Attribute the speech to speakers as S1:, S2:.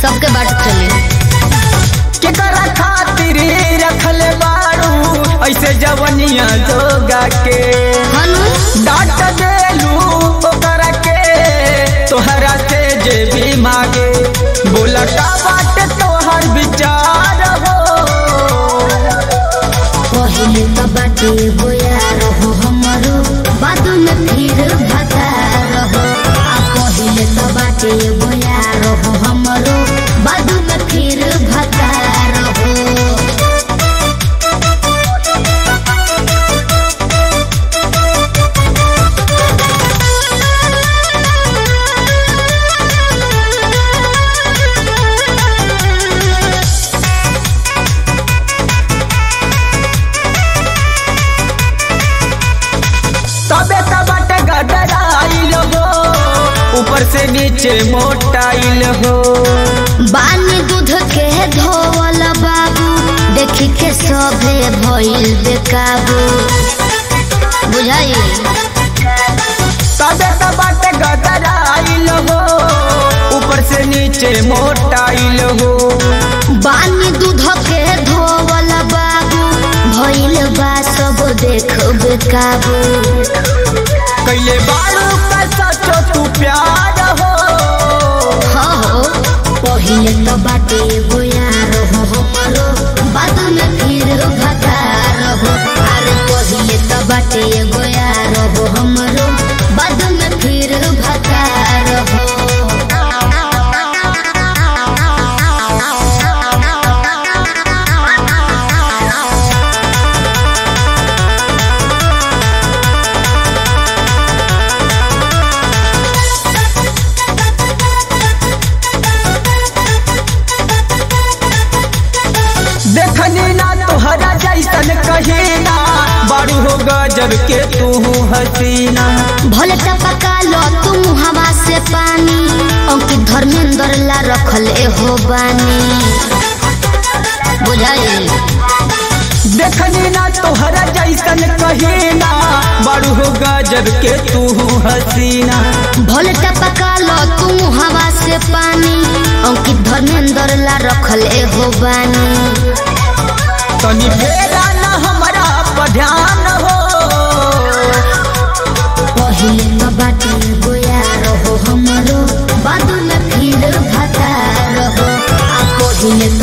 S1: सबके बाट चली
S2: केकरा खातिर रखले बाड़ू ऐसे जवनिया जोगा के
S1: हनु
S2: डांट देलू ओकरा के तोहरा से जे भी मांगे बोला का बात तोहर विचार हो
S1: पहिले तो बाटे गोया रहो हमरो बाद में फिर भता रहो आ पहिले तो बाटे गोया रहो हमरो बाद में फिर भता रहो
S2: तबे तबट गडराइल हो ऊपर से नीचे मोटाइल हो
S1: बानी दूध के धोवल बाबू देखी के सभे भइल बेकाबू बुझाई
S2: तबे तबट गडराइल हो ऊपर से नीचे मोटाइल हो
S1: बानी दूध के धोवल बाबू भइल बा सब देख बेकाबू
S2: कैले बारू का सचो तू प्यार हो
S1: हाँ हो पहिले तो बाटे गोया रहो हमरो बाद में फिर भता रहो अरे पहिले तो बाटे गोया रहो हमरो बाद में फिर भता रहो
S2: देखनी ना तोहरा जैसन कहीना बारू हो गजब के तू हसीना
S1: भले टपका लो तुम हवा से पानी अंकित धर्मेंद्र ला रखले हो बानी बुझाई
S2: देखनी ना तोहरा जैसन कहीना बारू हो गजब के तू हसीना
S1: भले टपका लो तुम हवा से पानी अंकित धर्मेंद्र ला रखले हो बानी
S2: तनी फेरा ना हमरा पर ध्यान हो
S1: पहिले तो बाटे गोया रहो हमरो बाद में फिर भता रहो आ पहिले